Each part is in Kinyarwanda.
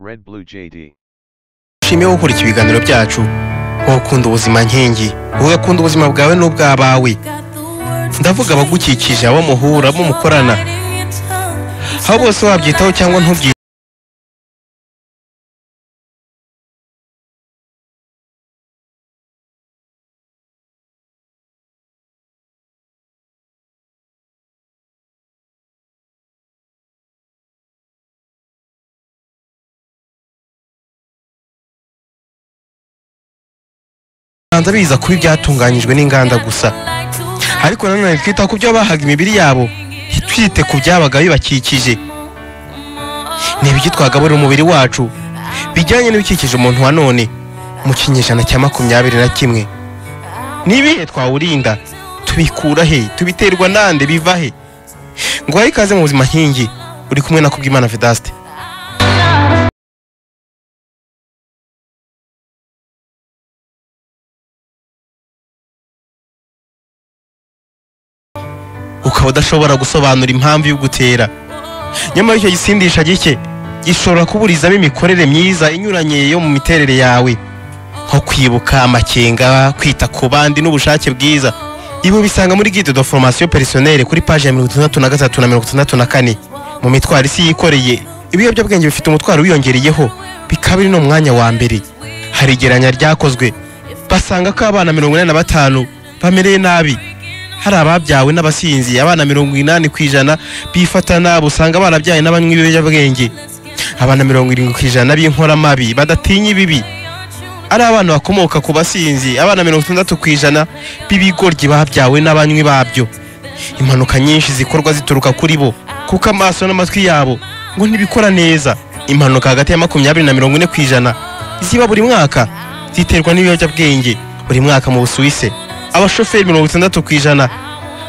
Red Blue JD. ushime gukurikira ibiganiro byacu wowe ukunda ubuzima nkingi wowe ukunda ubuzima bwawe n'ubw'abawe ndavuga abagukikije abo muhura abo mukorana aho bose wabyitaho cyangwa ntubyitaho banza biza kuba ibyatunganyijwe n'inganda gusa ariko nanone twita ku byo bahaga imibiri yabo twite ku byabaga bibakikije ni ibiki twagaburira umubiri wacu bijyanye n'ibikikije umuntu wa none mu kinyejana cya makumyabiri na kimwe ni ibihe twawurinda tubikura he tubiterwa nande biva he ngo uhaye ikaze mu buzima nkingi uri kumwe na kubwimana vedaste ukaba udashobora gusobanura impamvu y'ugutera nyamara icyo gisindisha gike gishobora kuburizamo imikorere myiza inyuranye yo mu miterere yawe nko kwibuka amakenga kwita ku bandi n'ubushake bwiza ibi ubisanga muri guide de formation personnelle kuri page ya mirongo itandatu na gatatu na mirongo itandatu na kane mu mitwaro isi yikoreye ibiyobyabwenge bifite umutwaro wiyongereyeho bikaba biri n'umwanya wa mbere hari igereranya ryakozwe basanga ko abana mirongo inani na batanu bamereye nabi hari ababyawe n'abasinzi abana mirongo inani ku ijana bifata nabi usanga barabyaye n'abanywi b'ibiyobyabwenge abana mirongo irindwi ku ijana b'inkoramabi badatinya ibibi ari abana bakomoka ku basinzi abana mirongo itandatu ku ijana b'ibigoryi babyawe n'abanywi babyo impanuka nyinshi zikorwa zituruka kuri bo kuko amaso n'amatwi yabo ngo ntibikora neza impanuka hagati ya makumyabiri na mirongo ine ku ijana ziba buri mwaka ziterwa n'ibiyobyabwenge buri mwaka mu busuwise abashoferi mirongo itandatu ku ijana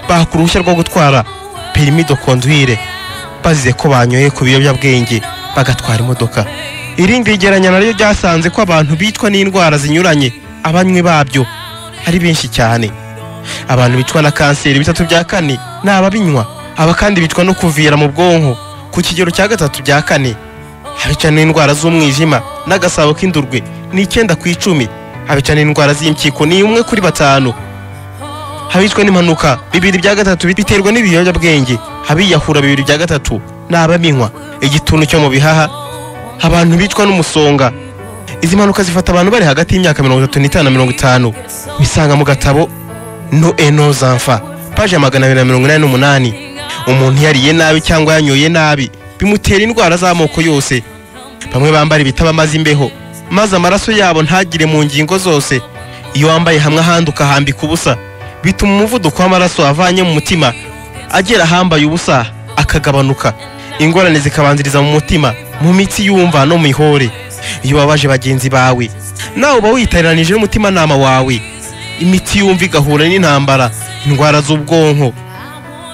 baka uruhushya rwo gutwara perimi do konduire bazize ko banyoye ku biyobyabwenge bagatwara imodoka irindi gereranya naryo ryasanze ko abantu bitwa n'indwara zinyuranye abanywi babyo ari benshi cyane abantu bicwa na kanseri bitatu bya kane ni ababinywa aba kandi bicwa no kuvira mu bwonko ku kigero cya gatatu bya kane abica n'indwara z'umwijima n'agasabo k'indurwe ni icyenda ku icumi abica n'indwara z'impyiko ni umwe kuri batanu habicwa n'impanuka bibiri bya gatatu biterwa n'ibiyobyabwenge abiyahura bibiri bya gatatu ni ababinywa igituntu cyo mu bihaha abantu bicwa n'umusonga izi mpanuka zifata abantu bari hagati y'imyaka mirongo itatu n'itanu na mirongo itanu bisanga mu gatabo no eno zamfa paje ya magana abiri na mirongo inani n'umunani umuntu iyo ariye nabi cyangwa yanyoye nabi bimutera indwara z'amoko yose bamwe bambara ibitaba amaze imbeho maze amaraso yabo ntagire mu ngingo zose iyo wambaye hamwe ahandi ukahambika ubusa bituma umuvuduko w'amaraso avanye mu mutima agera ahambaye ubusa akagabanuka ingorane zikabanziriza mu mutima mu mitsi yumva no mu ihore iyo wabaje bagenzi bawe nawe uba witaranije n'umutimanama wawe imitsi yumva igahura n'intambara indwara z'ubwonko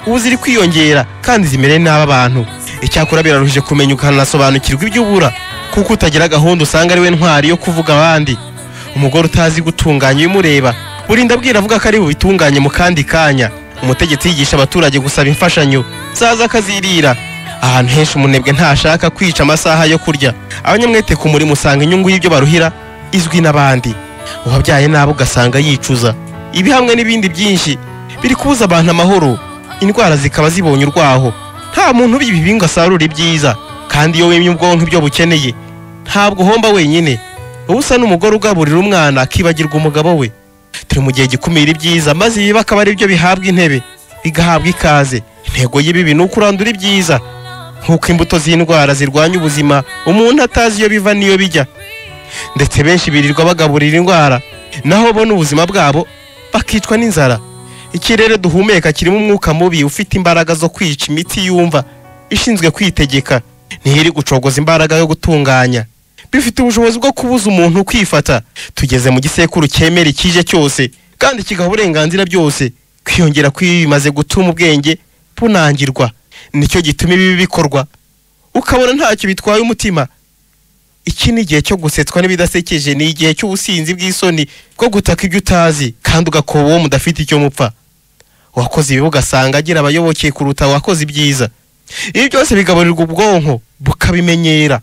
ubu ziri kwiyongera kandi zimere nabi abantu icyakora biraruhije kumenya ukanasobanukirwa ibyo ubura kuko utagira gahunda usanga ari we ntwari yo kuvuga abandi umugore utazi gutunganya ibimureba burinda abwira avuga ko ari bubitunganye mu kandi kanya umutegetsi yigisha abaturage gusaba imfashanyo zaza akazirira ahantu henshi umunebwe ntashaka kwica amasaha yo kurya abanyamwete ku murimo usanga inyungu y'ibyo baruhira izwi n'abandi uwabyaye nabo ugasanga yicuza ibi hamwe n'ibindi byinshi biri kubuza abantu amahoro indwara zikaba zibonye urwaho nta muntu ubibi ngo asarure ibyiza kandi iyo wemye ubwonko ibyo bukeneye ntabwo uhomba wenyine uba usa n'umugore ugaburira umwana akibagirwa umugabo we turi mu gihe gikumira ibyiza maze ibibi akaba ari byo bihabwa intebe bigahabwa ikaze intego y'ibibi ni ukurandura ibyiza nk'uko imbuto z'indwara zirwanya ubuzima umuntu atazi iyo biva n'iyo bijya ndetse benshi birirwa bagaburira indwara naho bona ubuzima bwabo bakicwa n'inzara ikirere duhumeka kirimo umwuka mubi ufite imbaraga zo kwica imiti yumva ishinzwe kwitegeka ntihiri gucogoza imbaraga yo gutunganya bifite ubushobozi bwo kubuza umuntu kwifata tugeze mu gisekuru cyemera ikije cyose kandi kigaha uburenganzira byose kwiyongera kw'ibi bimaze gutuma ubwenge bunangirwa nicyo gituma ibi bikorwa ukabona ntacyo bitwaye umutima iki ni igihe cyo gusetswa n'ibidasekeje ni igihe cy'ubusinzi bw'isoni bwo gutaka ibyo utazi kandi ugakoba uwo mudafite icyo mupfa uwakoze ibibi ugasanga agira abayoboke kuruta uwakoze ibyiza ibi byose bigaburirwa ubwonko bukabimenyera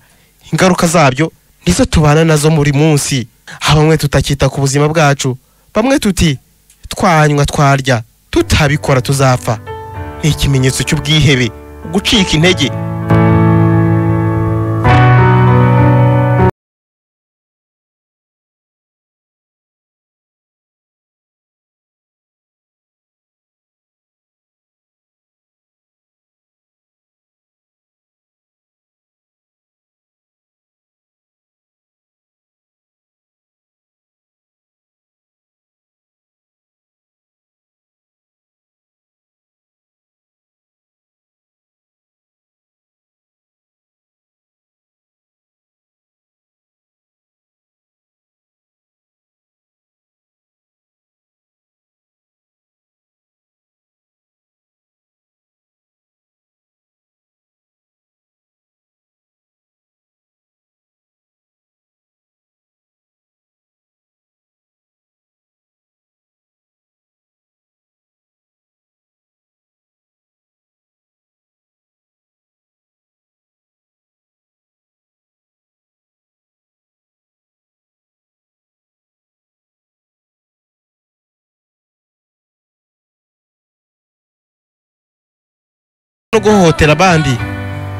ingaruka zabyo nizo tubana nazo muri munsi aho bamwe tutakita ku buzima bwacu bamwe tuti twanywa twarya tutabikora tuzapfa ni ikimenyetso cy'ubwihebe gucika intege no guhohotera abandi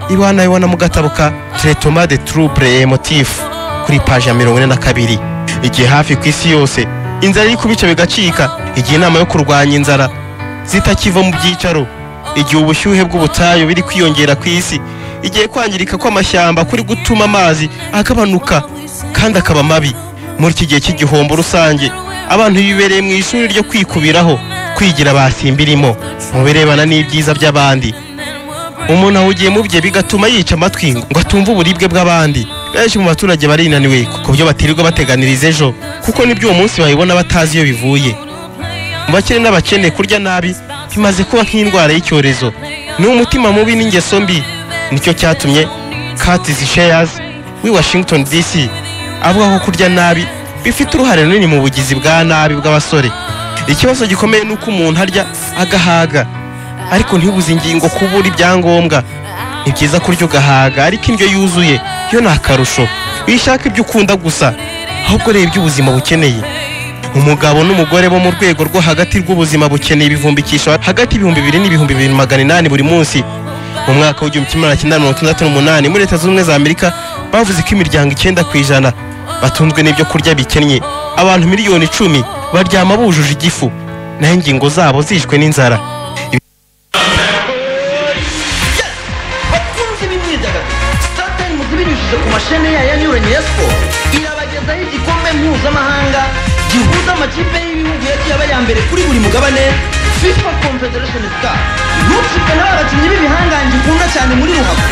ibana ibona mu gatabo ka tretoma de trouble emotif kuri paji ya mirongo ine na kabiri igihe hafi ku isi yose inzara iri ku bice bigacika igihe inama yo kurwanya inzara zitakiva mu byicaro igihe ubushyuhe bw'ubutayu biri kwiyongera ku isi igihe kwangirika kw'amashyamba kuri gutuma amazi agabanuka kandi akaba mabi muri iki gihe cy'igihombo rusange abantu bibereye mu ishuri ryo kwikubiraho kwigira basimbirimo mu birebana n'ibyiza by'abandi umuntu awugiye mu bye bigatuma yica amatwi ngo atumve uburibwe bw'abandi benshi mu baturage barinaniwe ku byo batirirwa bateganiriza ejo kuko nibyo uwo munsi babibona batazi iyo bivuye mu bakene n'abakene kurya nabi bimaze kuba nk'indwara y'icyorezo ni umutima mubi n'ingeso mbi nicyo cyatumye katis sheyas w'i washington dc avuga ko kurya nabi bifite uruhare runini mu bugizi bwa nabi bw'abasore ikibazo gikomeye ni uko umuntu arya agahaga ariko ntibuze ingingo kubura ibyangombwa ni byiza kurya ugahaga ariko indyo yuzuye yo ni akarusho wishaka ibyo ukunda gusa ahubwo reba ibyo ubuzima bukeneye umugabo n'umugore bo mu rwego rwo hagati rw'ubuzima bukeneye ibivumbikisho hagati y'ibihumbi bibiri n'ibihumbi bibiri magana inani buri munsi mu mwaka w'igihumbi kimwe magana cyenda mirongo itandatu n'umunani muri leta zunze ubumwe za amerika bavuze ko imiryango icyenda ku ijana batunzwe n'ibyo kurya bikennye abantu miliyoni icumi baryama bujuje igifu naho ingingo zabo zishwe n'inzara bakunze b'imyidagaduro satani muzi binyujije ku mashene yayo anyuranye ya siporo irabagezaho igikombe mpuzamahanga gihuza amakipe y'ibihugu yagiye aba aya mbere kuri buri mugabane fifa confederation cup ntucikwe n'aba bakinnyi b'ibihangange ukunda cyane muri ruhago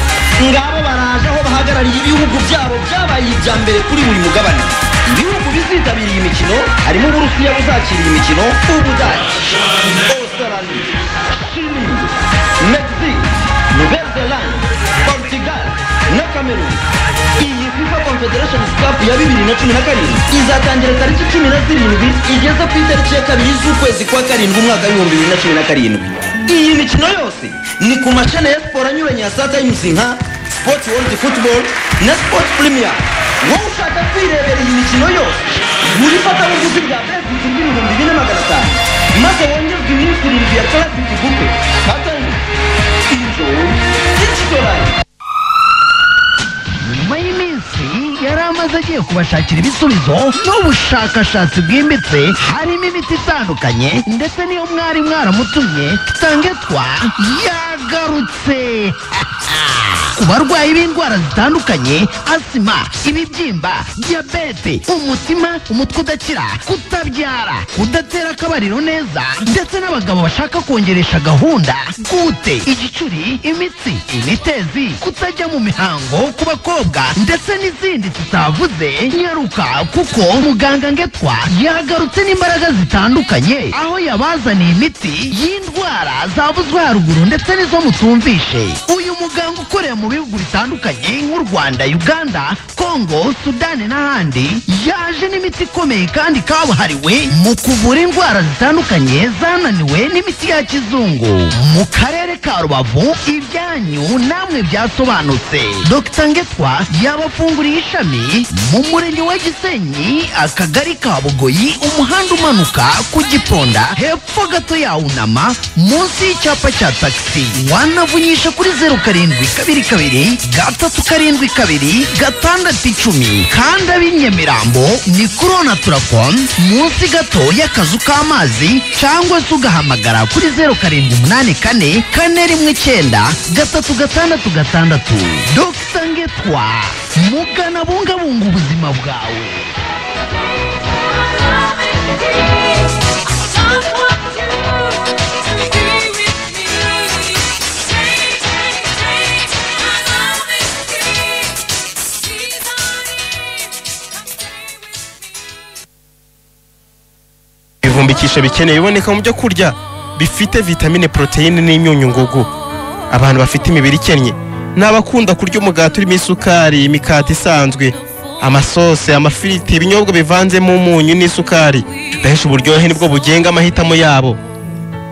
ngabo baraje aho bahagarariye ibihugu byabo byabaye ibya mbere kuri buri mugabane ibihugu bizitabira iyi mikino harimo uburusiya buzakira iyi mikino ubudage australia chile mexique nouvelle-zélande portugal na cameroon iyi fifa confederation cup ya bibiri na cumi na karindwi izatangira tariki cumi na zirindwi igeze ku itariki ya kabiri z'ukwezi kwa karindwi umwaka w'ibihumbi bibiri na cumi na karindwi iyi mikino yose ni ku mashene ya siporo anyuranye ya saa tayimuzi nka sport world football na sport premier wowe ushaka kwirebera iyi mikino yose buri ifatabuguzi bya besiti bw'ibihumbi bine magana atanu maze wongerwe iminsi irindwi ya tarasiti gupe hatangijwe nyuma y'iminsi yari amaze agiye kubashakira ibisubizo n'ubushakashatsi bwimbitse harimo imiti itandukanye ndetse n'iyo mwari mwaramutumye sangetwa yagarutse ku barwayi b'indwara zitandukanye asima ibibyimba diyabete umutima umutwe udakira kutabyara kudatera akabariro neza ndetse n'abagabo bashaka kongeresha gahunda gute igicuri imitsi imitezi kutajya mu mihango ku bakobwa ndetse n'izindi tutavuze nyaruka kuko muganga ngetwa yagarutse n'imbaraga zitandukanye aho yabazaniye imiti y'indwara zavuzwe haruguru ndetse n'izo mutumvishe uyu muganga ukorera mu bihugu bitandukanye nk'u rwanda uganda kongo Congo Sudani n'ahandi yaje n'imiti ikomeye kandi kabuhariwe mu kuvura indwara zitandukanye zananiwe n'imiti ya kizungu mu karere ka rubavu ibyanyu namwe byasobanutse dr ngetwa yabafunguriye ishami mu murenge wa gisenyi akagari ka bugoyi umuhanda umanuka ku giponda hepfo gato ya unama munsi y'icyapa cya tagisi wanavunyisha kuri zeru karindwi kabiri kabiri gatatu karindwi kabiri gatandatu icumi kandi ab'i nyamirambo ni kuri onaturafone munsi gato y'akazu k'amazi cyangwa se ugahamagara kuri zeru karindwi umunani kane kane rimwe icyenda gatatu gatandatu gatandatu dogita ngetwa mugana bungabunga ubuzima bwawe ibivumbikisho bikeneye biboneka mu byo kurya bifite vitamine poroteyine n'imyunyu ngugu abantu bafite imibiri ikennye ni abakunda kurya umugati urimo isukari imikati isanzwe amasose amafiriti ibinyobwa bivanzemo umunyu n'isukari benshi uburyohe nibwo bugenga amahitamo yabo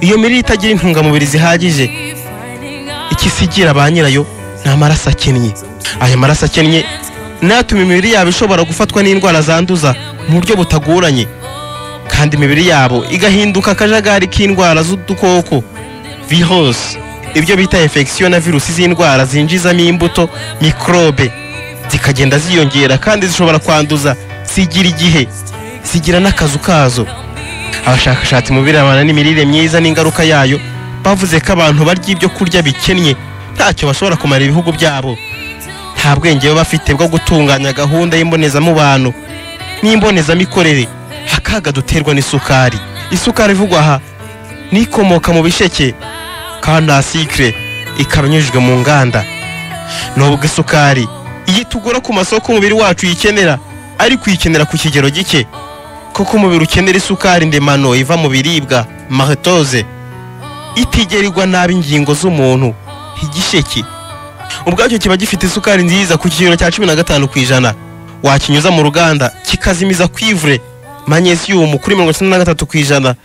iyo mirire itagira intungamubiri zihagije ikisigira ba nyirayo ni amaraso akennye ayo maraso akennye natuma imibiri yabo ishobora gufatwa n'indwara zanduza mu buryo butagoranye kandi imibiri yabo igahinduka akajagari k'indwara z'udukoko virusi ibyo bita infection na virusi z'indwara zinjizamo imbuto mikorobe zikagenda ziyongera kandi zishobora kwanduza zigira igihe zigira n'akazu kazo abashakashatsi mu birebana n'imirire myiza n'ingaruka yayo bavuze ko abantu barya ibyo kurya bikennye ntacyo bashobora kumara ibihugu byabo nta bwenge baba bafite bwo gutunganya gahunda y'imbonezamubano n'imbonezamikorere akaga duterwa n'isukari isukari ivugwa aha n'ikomoka mu bisheke kandi sikire ikaba inyujijwe mu nganda nubwo isukari iyo tugura ku masoko umubiri wacu uyikenera ariko uyikenera ku kigero gike kuko umubiri ukenera isukari ndemano iva mu biribwa maritoze itigerirwa nabi ingingo z'umuntu igisheke ubwacyo kiba gifite isukari nziza ku kigero cya cumi na gatanu ku ijana wakinyuza mu ruganda kikazimiza kwivure manyesiyumu kuri mirongo icyenda na gatatu ku ijana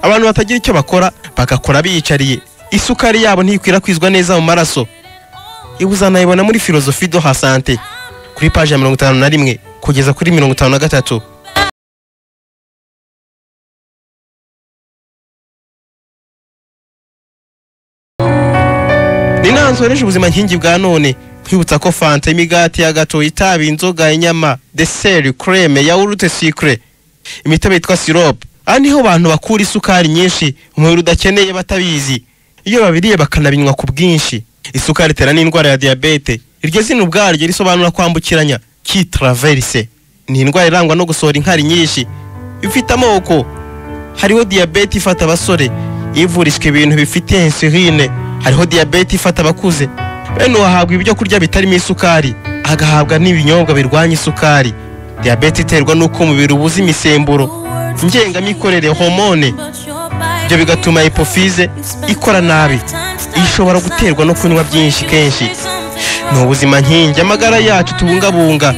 abantu batagira icyo bakora bagakora biyicariye isukari yabo ntikwirakwizwa neza mu maraso iba uzanayibona muri filozofi do ha sante kuri paji ya mirongo itanu na rimwe kugeza kuri mirongo itanu na gatatu ni inama zohereje ubuzima nkingi bwa none kwibutsa ko fanta imigati ya gato itabi inzoga inyama deseri kureme yawurute sikire imitobe yitwa sirope aha niho abantu bakura isukari nyinshi umubiri udakeneye batabizi iyo babiriye bakanabinywa ku bwinshi isukari itera n'indwara ya diyabete iryo zina ubwaryo risobanura kwambukiranya kitaraverise ni indwara irangwa no gusohora inkari nyinshi ifite amoko hariho diyabete ifata abasore ivurishwa ibintu bifite insuline hariho diyabete ifata abakuze bene uhahabwa ibyo kurya bitarimo isukari agahabwa n'ibinyobwa birwanya isukari diyabete iterwa n'uko umubiri ubuze imisemburo ngengamikorere homone ibyo bigatuma hipofize ikora nabi iyi ishobora guterwa no kunywa byinshi kenshi ni ubuzima nkingi amagara yacu tubungabunga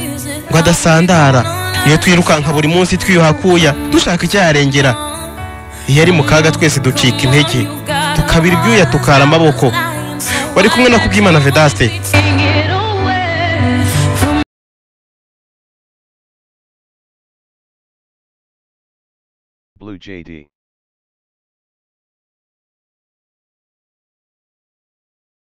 ngo adasandara iyo twirukanka buri munsi twiyuhakuya dushaka icyarengera iyo ari mu kaga twese ducika intege tukabira ibyuya tukara amaboko wari kumwe na kubwimana vedaste Blue JD.